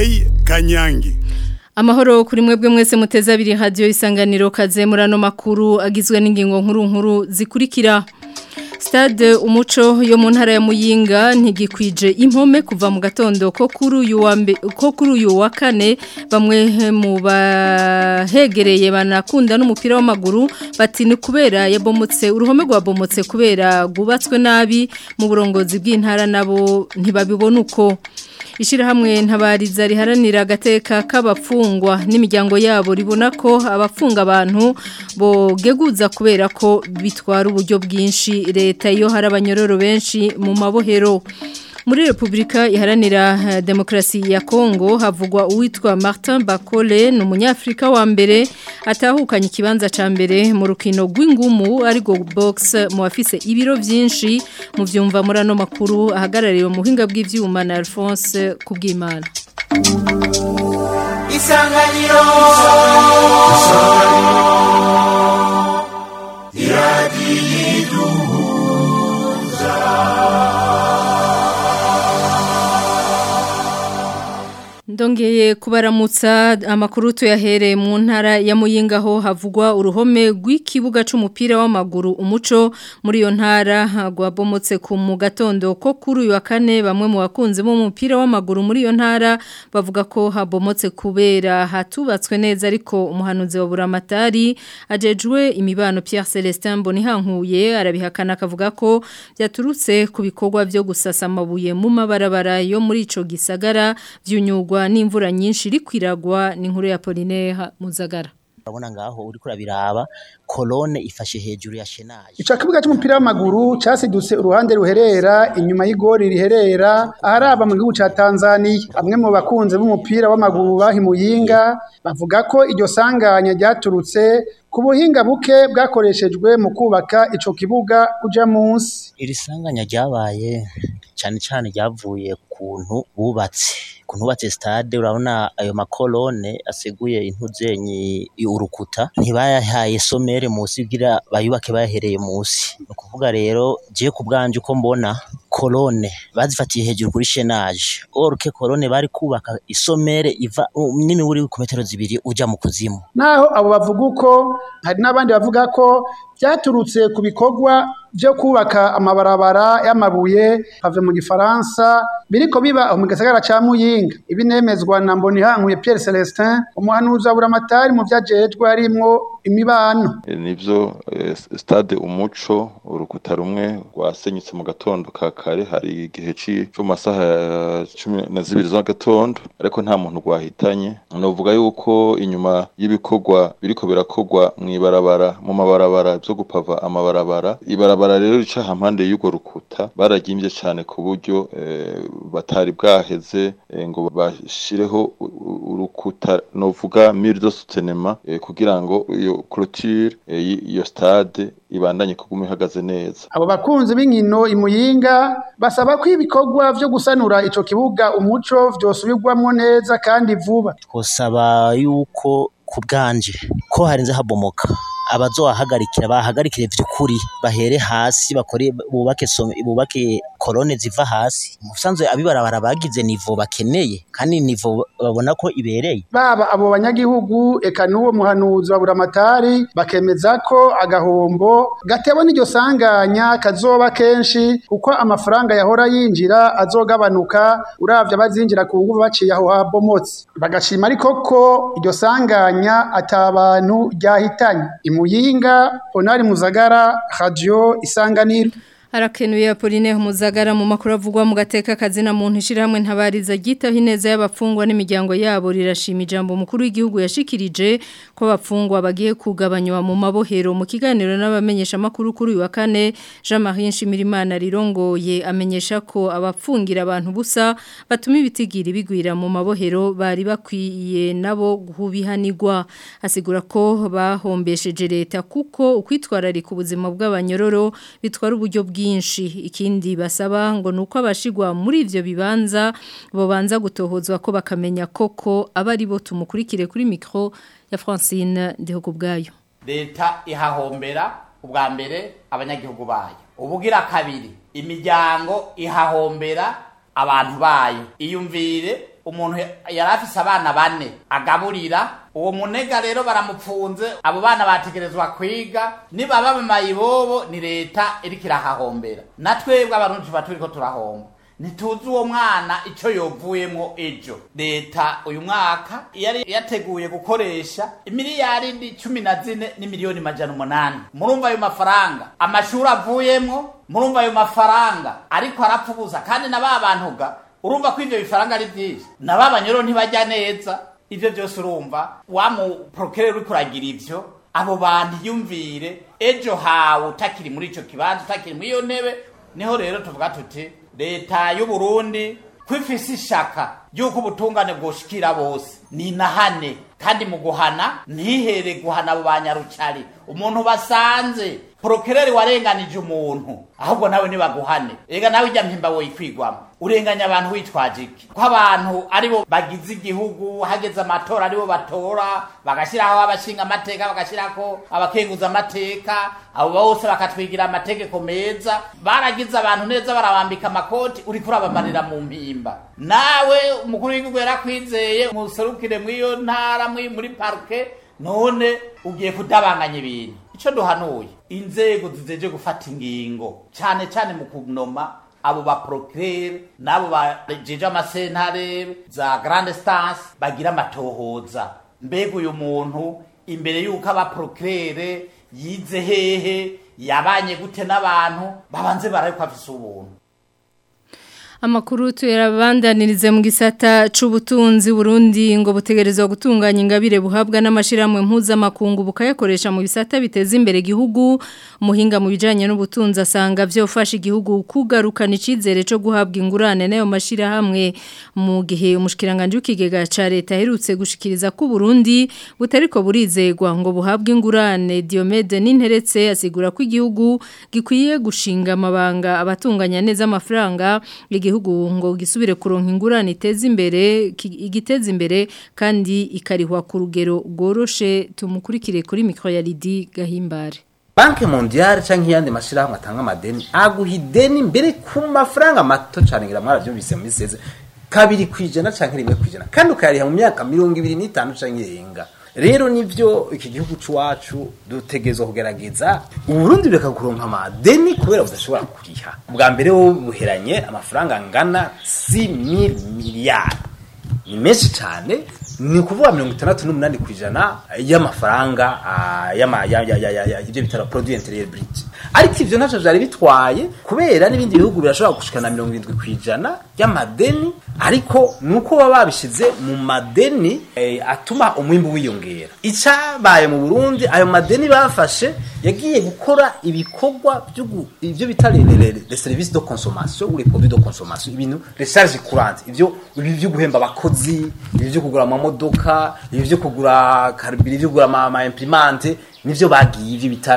Mireille Kanyangi Amahoro kuri mwebwe mwese muteza abiri radio isanganiro kaze murano makuru agizwe n'ingingo nkuru nkuru zikurikira Stade umuco yo mu ntara ya Muyinga ntigikwije impome kuva mu gatondo ko kuri uyu wa mbe ko kuri uyu wa kane bamwe mu bahegereye banakunda n'umupira w'amaguru bati ni kubera yabomotse uruhome rwabomotse kubera gubatswe nabi mu burongozi bw'intara nabo ntibabibona uko Ishirahamwe ntabariza riharanira agateka k'abafungwa n'imiryango yabo ribona ko abafunga abantu bogeguza kubera ko bitwara uburyo bwinshi leta iyo hari abanyororo benshi mu mabohero muri Republika iharanira demokrasi ya Kongo havugwa uwitwa Martin Bakole ni umunyafrika wa mbere atahukanye ikibanza ca mbere mu rukino rw'ingumu ariko box mu afise ibiro vyinshi mu vyumva muri ano makuru ahagarariwe mu buhinga bw'ivyuma na Alphonse kubwimana Isanganiro Ndongeye kubaramutsa amakuru tuyahereye mu ntara ya Muyinga ho havugwa uruhome rw'ikibuga c'umupira w'amaguru umuco muri iyo ntara gwabomotse ku mu gatondo ko kuri uyu wa kane bamwe mu bakunzi b'umupira w'amaguru muri iyo ntara bavuga ko habomotse kubera hatubatswe neza ariko umuhanuzi wa buramatari ajejwe imibano Pierre Celestin Bonihankuye arabihakana akavuga ko byaturutse ku bikorwa byo gusasa amabuye mu mabarabara yo muri ico gisagara vyunyugwa n'imvura nyinshi iri kwiragwa n'inkuru ya Polinaire Muzagara urabona ngaho uri kurabiraba kolone ifashe hejuru ya shenaje Ico kibuga c'umupira w'amaguru casidutse uruhande ruherera inyuma y'igori riherera aharaba mu gihugu ca Tanzania bamwe mu bakunze b'umupira w'amaguru bahimuyinga bavuga ko iryo sanganya ryaturutse ku buhinga buke bwakoreshejwe mu kubaka ico kibuga uja munsi iri sanganya ryabaye cyane cyane ryavuye kuntu bubatse kuntu bubatse stade urabona ayo makolone aseguye intuzenyi urukuta ntibayahaye somere musi bwira bayubake bayahereye musi ni ukuvuga rero je ku bwanje uko mbona kolone bazifatiye hejuru kuri shenaje orke kolone bari kubaka isomere iva nini uri ku metero zibiri uja mu kuzimu naho abo bavuga uko hari n'abandi bavuga ko byaturutse ku bikorwa byo kubaka amabarabara y'amabuye have mu gifaransa biriko biba aho mu gisagara ca Muyinga ibinemezwa na Mbonihankuye Pierre Celestin umuhanuzi wa buramatari mu vyajejwe harimwo imibano nivyo stade umuco urukuta rumwe rwasenyutse mu gatondo ka kare hari igihe cyo masaha ya cumi na zibiri z'agatondo ariko nta muntu rwahitanye novuga yuko inyuma y'ibikorwa biriko birakorwa mw'ibarabara mu mabarabara vyo gupava amabarabara ibarabara rero rica hampande y'urwo rukuta baragimvye cane ku buryo batari bwaheze ngo bashireho urukuta novuga mur de soutenement kugira ngo iyo clôture iyo stade ibandanye kuguma ihagaze neza abo bakunzi b'inkino imuyinga basaba ko ibikorwa vyo gusanura ico kibuga umuco vyosubirwamwo neza kandi vuba twosaba yuko ku bwanje ko harinze habomoka abazohagarikira bahagarikire vy'ukuri bahere hasi bakore bubake bubake korone ziva hasi musanzwe abibarabara bagize nivo bakeneye kandi nivo babona ko ibereye baba abo banyagihugu eka n'uwo muhanuzi wa buramatari bakemeza ko agahombo gatewe n'iryo sanganya kazoba kenshi kuko amafaranga yahora yinjira azogabanuka uravye abazinjira ku nguvu baciye aho habomotse bagashima ariko ko iryo sanganya atabantu ryahitanye imuyinga onari muzagara radio isanganiro Harakenuye Apolline Muzagara mu makuru avugwa mu gateka kazina muntu ishiramwe ntabariza gitaho ineza y'abafungwa n'imiryango yabo rirashima ijambo mukuru w'igihugu yashikirije ko abafungwa bagiye kugabanywa mu mabohero mu kiganiro n'abamenyesha makuru kuri uyu wa kane Jean-Marie Nshimirimana rirongoye amenyesha ko abapfungira abantu busa batuma ibitigiri bigwira mu mabohero bari bakwiye nabo guhubihanirwa asigura ko bahombesheje leta kuko ukwitwararika ubuzima bw'abanyororo bitwara uburyo bwinshi ikindi basaba ngo nuko abashigwa muri ivyo bibanza bobanza gutohozwa ko bakamenya koko abari bo tumukurikire kuri micro ya Francine Ndihokubwayo leta ihahombera ubwa mbere abanyagihugu bayo ubugira kabiri imiryango ihahombera abantu bayo iyumvire umuntu yari afise abana bane agaburira uwo munega rero baramupfunze abo bana bategerezwa kwiga nibaba mu mayibobo ni leta iriko irahahombera na twebwe abarundi tuba turiko turahomba ntituzi uwo mwana icyo yovuyemo ejo leta uyu mwaka yari yateguye gukoresha imiliyaridi cumi na zine n'imiliyoni majana umunani murumva ayo mafaranga amashuri avuyemo murumva ayo mafaranga ariko arapfubuza kandi na ba bantuga urumva ko ivyo bifaranga ari vyinshi na ba banyoro ntibajya neza ivyo vyose urumva wa muprokereri uriko uragira ivyo abo bantu yumvire ejo hawe utakiri muri ico kibanza utakiri muri iyo ntebe niho rero tuvuga tuti leta y'u Burundi kwifise ishaka yuko ubutungane bwoshikira bose ni nahane kandi mu guhana ntihere guhana abo banyarucari umuntu basanze prokereri warenganije umuntu ahubwo nawe nibaguhane ega nawe ijya mpimba woyikwigwamo urenganya abantu witwaje iki ko abantu aribo bagize igihugu hageze amatora aribo batora bagashyiraho abashinga amateka bagashyiraho abakenguza amateka abo bose bakatwigira amategeko meza baragize abantu neza barabambika amakoti uriko urabamarira mu mpimba nawe umukuru w'igihugu yarakwizeye muserukire mw'iyo ntara muri parke none ugiye kudabanganya ibintu icyo duhanuye inzego zizeje gufata ingingo cyane cyane mu kunoma abo ba procureur n'abo bajeje amasentare za grande stance bagira amatohoza mbega uyu muntu imbere y'uko aba procureur yize hehe yabanye gute n'abantu babanze barariko afise ubuntu Amakuru tuyarabandanirize mu gisata c'ubutunzi Burundi ngo butegerezwa gutunganya ingabire buhabwa n'amashiramwe mpuzamakungu bukayakoresha mu bisata biteza imbere igihugu umuhinga mu bijanye n'ubutunzi asanga vyofasha igihugu kugarukana icizere co guhabwa ingurane nayo mashirahamwe mu gihe umushikiranganje w'ikigega ca leta aherutse gushikiriza ko Burundi butariko burizegwa ngo buhabwe ingurane Diomede Ninteretse asigura ko igihugu gikwiye gushinga amabanga abatunganya neza amafaranga igihugu ngo gisubire kuronka ingurane iteza imbere igiteza imbere kandi ikarihwa ku rugero rworoshe tumukurikire kuri mikro ya Lidi Gahimbare Banke mondiale canke yandi mashirahamwe atanga amadeni aguha ideni mbere ku mafaranga mato cane ngira mwaravyumvise mu miseze kabiri kwijana canke rimwe kwijana kandi ukayariha mu myaka mirongo ibiri n'itanu canke irenga rero nivyo iki gihugu c'uwacu dutegerezwa kugerageza uburundi bureka kuronka amadeni kubera budashobora kuriha bwa mbere wo buheranye amafaranga angana 6000 miliyari ni menshi cyane ni ukuvuga mirongo itandatu n'umunani ku ijana y'amafaranga y'ibyo bitaro produit interieur brut ariko ivyo ntacyo vyari bitwaye kubera n'ibindi bihugu birashobora gushikana mirongo irindwi ku ijana y'amadeni ariko nuko baba babishize mu madeni eh, atuma umwimbu wiyongera icabaye mu Burundi ayo madeni bafashe yagiye gukora ibikorwa ivyo bita les services de consommation ou les produits de consommation ibintu les charges courantes ivyo ibi byo guhemba abakozi ibi byo kugura amamodoka ibi byo kugura carburant byo kugura ama imprimante nivyo bagiye ivyo bita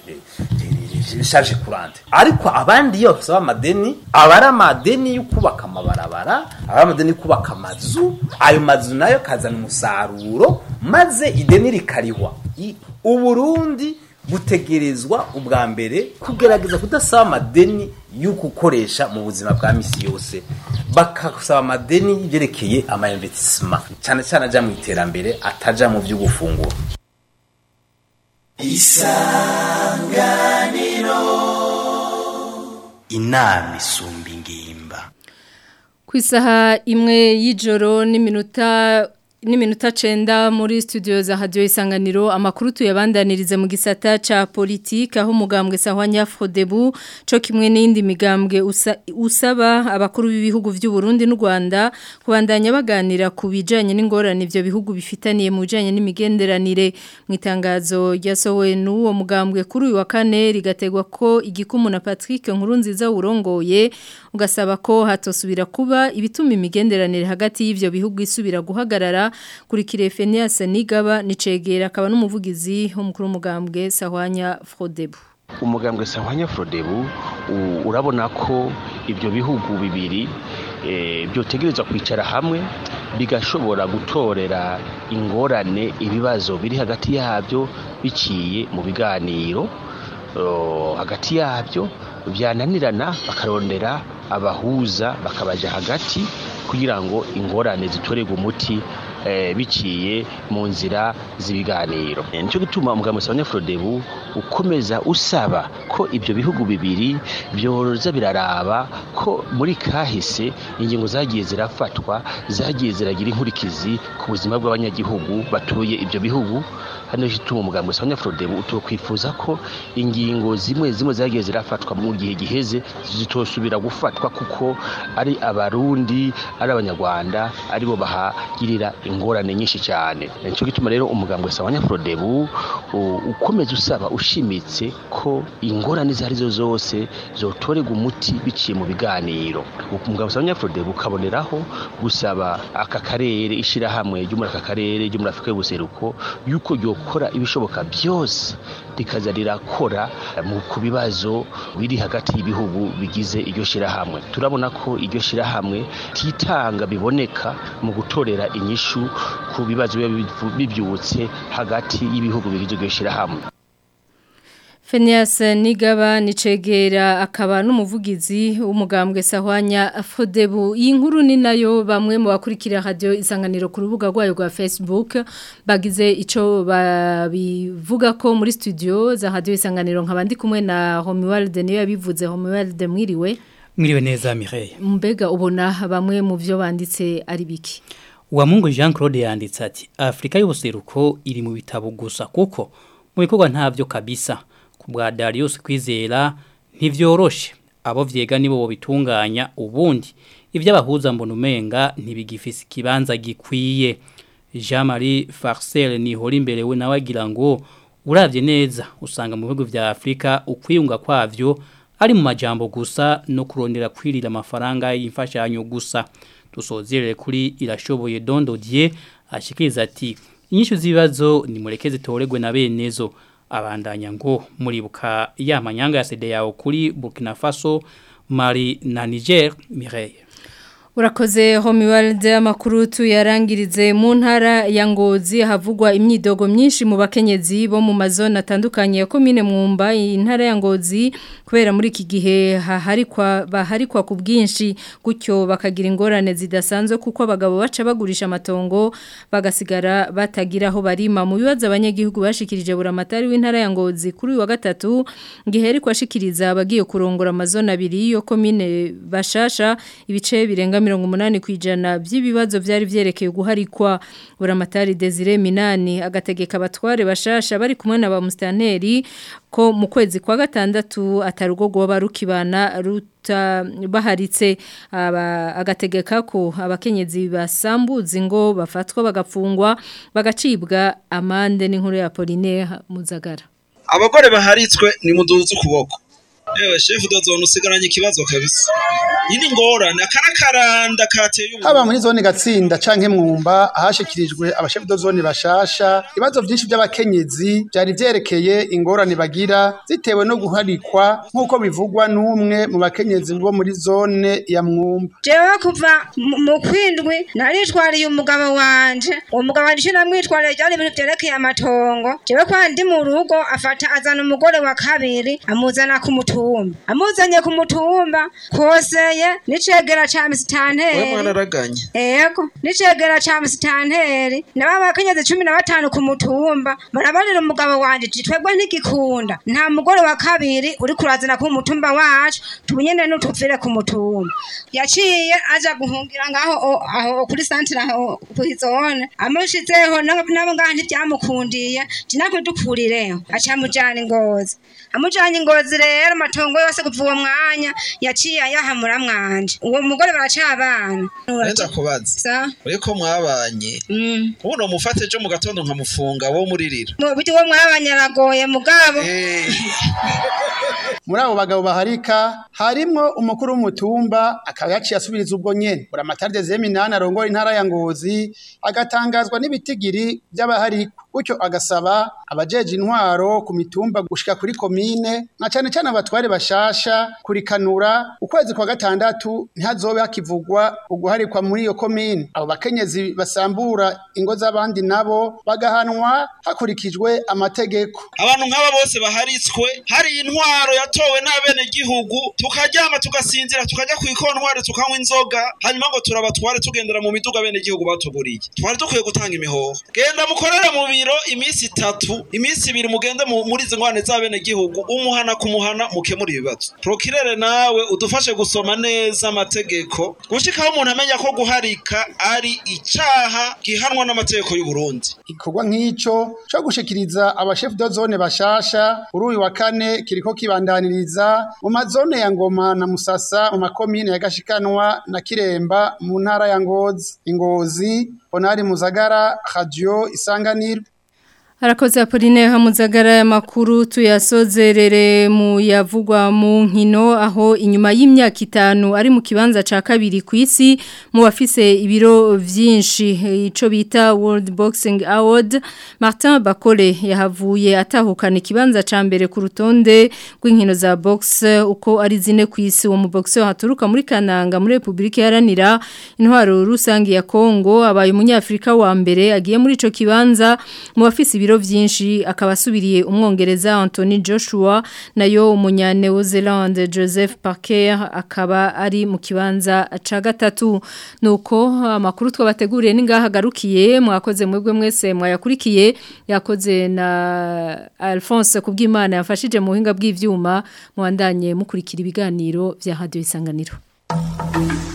charge courante ariko abandi iyo bafite amadeni aba ari amadeni yo kubaka amabarabara aba ari amadeni yo kubaka amazu ayo mazu nayo kazana umusaruro maze ideni rikarihwa uburundi butegerezwa ubwa mbere kugerageza kudasaba amadeni yo gukoresha mu buzima bwa misi yose bakasaba amadeni y'ibyerekeye ama investissement cyane cyane ajya mu iterambere ataja mu byo gufungura isanganiro inama isumba ingimba ku isaha imwe y'ijoro n'iminota n'iminota cenda muri studio za radio isanganiro amakuru tuyabandanirize mu gisata ca politique aho mugambwe sahwanya Frodebu co kimwe n'indi migambwe usa, usaba abakuru b'ibihugu vy'u Burundi n'u Rwanda kubandanya baganira ku bijanye n'ingorane ivyo bihugu bifitaniye mu bijanye n'imigenderanire mu itangazo ryasohowe n'uwo mugambwe kuri uyu wa kane rigategwa ko igikumu na Patrick Nkurunziza urongoye ugasaba ko hatosubira kuba ibituma imigenderanire hagati y'ivyo bihugu isubira guhagarara kuri kirefenias nigaba nicegera akaba n'umuvugizi w'umukuru w'umugambwe Sahwanya Frodebu umugambwe Sahwanya Frodebu urabona ko ibyo bihugu bibiri byotegerezwa kwicara hamwe bigashobora gutorera ingorane ibibazo biri hagati yabyo biciye mu biganiro hagati yabyo byananirana bakarondera abahuza bakabaja hagati kugira ngo ingorane zitorerwe umuti eh, biciye mu nzira z'ibiganiro Eh, nico gituma umugambi wa Frodebu ukomeza usaba ko ibyo bihugu bibiri byoza biraraba ko muri kahise ingingo zagiye zirafatwa zagiye ziragira inkurikizi ku buzima bw'abanyagihugu batuye ibyo bihugu hano gituma umugambi wa Frodebu utokwifuza ko ingingo zimwe zimwe zagiye zirafatwa mu gihe giheze zitosubira gufatwa kuko ari abarundi ari abanyarwanda aribo bahagirira ingorane nyinshi cyane nicyo gituma rero umugambi wa Frodebu u- ukomeza usaba ushimitse ko ingorane izo arizo zose zotorerwa umuti biciye mu biganiro umugambi wa Frodebu ukaboneraho gusaba aka karere ishirahamwe ryo muri aka karere ryo muri Afurika y'ubuseruko yuko ryokora ibishoboka byose rikaza rirakora mu ku bibazo biri hagati y'ibihugu bigize iryo shirahamwe turabona ko iryo shirahamwe titanga biboneka mu gutorera inyishu ku bibazo biba bivu- bivyutse hagati y'ibihugu bigize iryo shirahamwe Phineas Nigaba nicegera akaba n'umuvugizi w'umugambwe Sahwanya Fodebu iyi nkuru ni nayo bamwe mu bakurikira radio isanganiro ku rubuga rwayo rwa Facebook bagize ico babivuga ko muri studio za radio isanganiro nkabandi kumwe na Homeworld niyo yabivuze Homeworld mwiriwe Mwiriwe neza Mireille. mbega ubona bamwe mu byo banditse ari biki Uwamungu Jean Claude yanditse ati Afrika y'ubuseruko iri mu bitabo gusa kuko mu bikorwa ntavyo kabisa ku bwa Darius kwizera ntivyoroshe abo vyega nibo bitunganya ubundi ivyo abahuza mbona umenga ntibigifise ikibanza gikwiye Jean Marie Farcel ni hori imbere we nawe agira ngo uravye neza usanga mu bihugu vya Afrika ukwiyunga kwavyo ari mu majambo gusa no kurondera kwirira amafaranga y'imfashanyo gusa dusozerere kuri irashoboye dondodiye ashikiriza ati inyishu z'ibibazo ni mureke zitoregwe na benezo abandanya ngo muribuka ya manyanga ya sede yawo kuri Burkina Faso Mali na Niger Mireille Urakoze Homeworld amakuru tuyarangirize mu ntara ya Ngozi havugwa imyidogo myinshi mu bakenyezi bo mu mazone atandukanye ya commune Mwumba intara ya Ngozi kubera muri iki gihe haharikwa baharikwa ku bwinshi gutyo bakagira ingorane zidasanzwe kuko abagabo baca bagurisha amatongo bagasigara batagira aho barima mu bibazo abanyagihugu bashikirije buramatari w'intara ya Ngozi kuri uyu wa gatatu gihe kwashikiriza abagiye kurongora amazone abiri yo commune bashasha ibice birenga mirongo umunani ku ijana by'ibibazo byari byerekeye guharikwa buramatari Desire Minani agategeka abatware bashasha bari kumwe na ba mustanteri ko mu kwezi kwa gatandatu atarugo goba rukibana ruta baharitse aba agategeka ko abakenyezi basambuza ngo bafatwa bagapfungwa bagacibwa amande n'inkuru ya Apollinaire Muzagara abagore baharitswe ni muduze ukuboko Ewe shefu dozone usigaranye ikibazo kabisa. Yini ngorane akarakaranda kateye ubu. haba muri zone gatsinda canke mwumba ahashikirijwe abashefu do zone bashasha ibibazo byinshi by'abakenyezi byari vyerekeye ingorane bagira zitewe no guharikwa nk'uko bivugwa n'umwe mu bakenyezi bo muri zone ya mwumba jewe kuva mu- mu kwindwi naritwariye umugabo wanje uwo mugabo wanje ico namwitwariye ryari ibintu vyerekeye amatongo jewe kwa ndi mu rugo afata azana umugore wa kabiri amuzana ku mutumba amuzanye ku mutumba koseye n'icegera ca Wewe misitanteri mwararaganye. Ego, nicegera ca musitanteri naba bakenyezi cumi na batanu ku mutumba barabarira umugabo wanje ati twebwe ntigikunda nta mugore wa kabiri uri kurazana ku mutumba wacu tubunyene n'utuvire ku mutumba yaciye aja guhungira ngaho o- aho kuri santire aho kuizone amushizeho nabo nabo ngaho ntivyamukundiye jinakwe dukurireho aca amujana ingozi amujanye ingozi rero amatongo yose kuva uwo mwanya yaciye ayahamura mwanje uwo mugore baracabana Nenda kubaza. sa Uriko mwabanye. Mm. Ubuno mufate ejo mu gatondo nkamufunga wo muririra. mu biti wo mwabanye aragoye mugabo muri abo bagabo baharika harimwo umukuru w'umutumba akaba yaciye asubiriza ubwo nyene buramatari Desire Minani arongora intara ya Ngozi agatangazwa n'ibitigiri by'abaharikwa gutyo agasaba abajeje intwaro ku mitumba gushika kuri komine na cane cane abatware bashasha kurikanura ukwezi kwa gatandatu ntihazobe hakivugwa uguharikwa muri iyo komine abo bakenyezi basambura ingo z'abandi nabo bagahanwa hakurikijwe amategeko abantu nk'aba bose baharitswe hari intwaro yatowe n'abenegihugu tukaryama tugasinzira tukajya ku ikontwari tukanywa inzoga hanyuma ngo turabatware tugendera mu miduga abenegihugu batuguriye twari dukwiye gutanga imihoho genda mukorere mu biro iminsi itatu iminsi ibiri mugende mu- muri izi ngwane z'abenegihugu umuhana kumuhana mukemura ibibazo prokirere nawe udufashe gusoma neza amategeko gushikaho umuntu amenya ko guharika ari icaha gihanwa n'amategeko y'u Burundi igikorwa nk'ico co gushikiriza abashefu de zone bashasha kuri uyu wa kane kiriko kibandaniriza mu mazone ya Ngoma na Musasa mu makomine ya Gashikanwa na Kiremba mu ntara ya Ngozi Ingozi Honari Muzagara Radio Isanganiro Harakoze Apolline Hamuzagara ya makuru tuyasozerere mu yavugwa mu nkino aho inyuma y'imyaka itanu ari mu kibanza ca kabiri ku isi mu bafise ibiro vyinshi ico bita World Boxing Award Martin Bakole yahavuye atahukana ikibanza ca mbere ku rutonde rw'inkino za box uko ari zine ku isi uwo mu boxer haturuka muri Kananga muri Republika Iharanira intwaro rusangi ya Kongo abaye umunyafrika wa mbere agiye muri ico kibanza mu bafise ibiro vyinshi akaba asubiriye umwongereza Anthony Joshua nayo umunya New Zealand Joseph Parker akaba ari mu kibanza ca gatatu nuko amakuru twabateguriye ningahagarukiye mwakoze mwebwe mwese mwayakurikiye yakoze na Alphonse kubw'Imana yafashije mu buhinga bw'ivyuma mwandanye mukurikira ibiganiro vya Radio Isanganiro